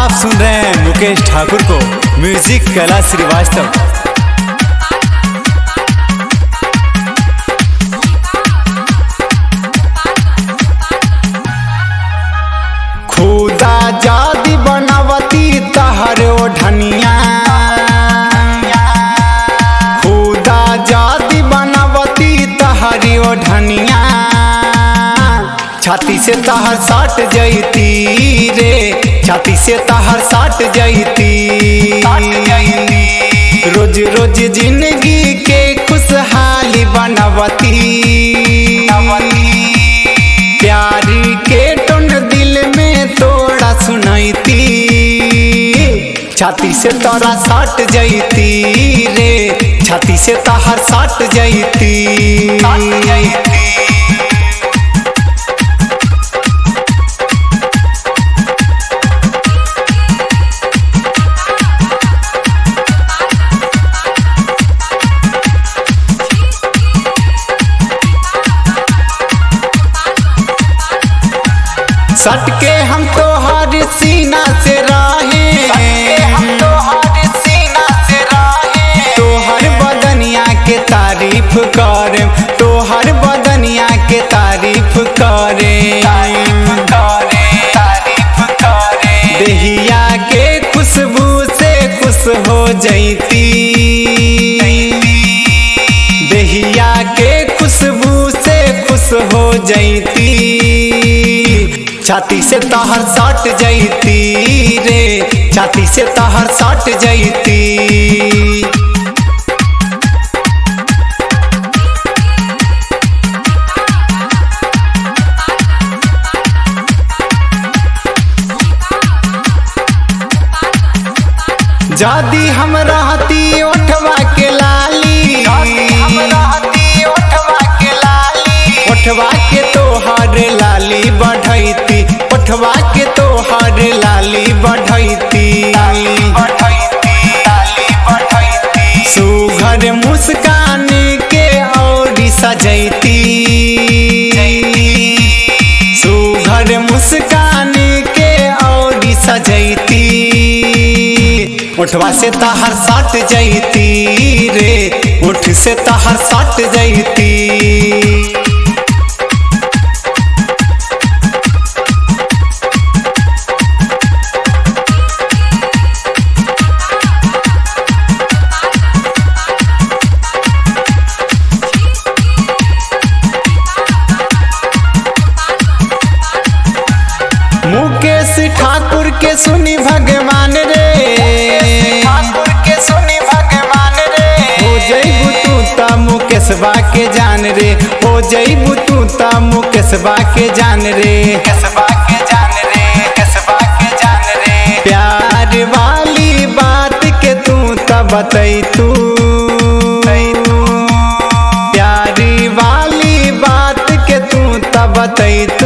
आप सुन रहे हैं मुकेश ठाकुर को म्यूजिक कला श्रीवास्तव खुदा जादी बनावती तहर ओढ़निया खुदा जादी बनावती तहरी ओढ़निया छाती से तहर साट जैती रे छाती से तहर साट जैती रोज रोज जिंदगी के खुशहाली बनवती प्यारी के टोन दिल में तोड़ा सुनैती छाती से तोरा साट जैती रे छाती से तहर साट जैती सट के हम तो हर सीना से राहे तो हर बदनिया के तारीफ करे तो हर बदनिया के तारीफ करे देहिया के खुशबू से खुश हो जैती देहिया के खुशबू से खुश हो जैती छाती से तहर साट जैती रे छाती से तहर साट जैती जादी हम रहती ओठवा के लाली ओठवा के तोहर लाली बढ़ैती ओठवा के तोहर लाली बढ़ैती सुघर मुस्कान के और सजैती सुघर मुस्कान के और सजैती उठवा से तहर साट जैती रे उठ से तहर साट जैती मुकेश ठाकुर के सुनी भगवान रे ठाकुर के सुनी भगवान रे हो जईबू तू ता मुकेशबा के जान रे हो जईबू तू ता मुकेशबा के जान रे कसबा के जान रे कसबा के जान रे प्यार वाली बात के तू ता बतई तू प्यारी वाली बात के तू ता बतई तू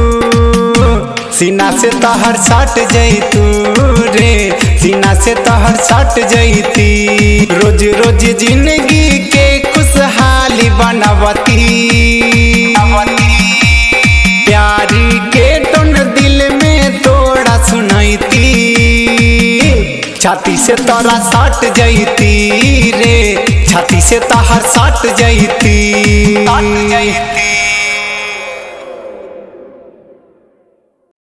सीना से तहर साट जैतू रे सीना से तहर साट जैती रोज रोज जिंदगी के खुशहाली बनवती प्यारी के टोन दिल में तोड़ा सुनैती छाती से तोरा साट जैती रे छाती से तहर साट जैती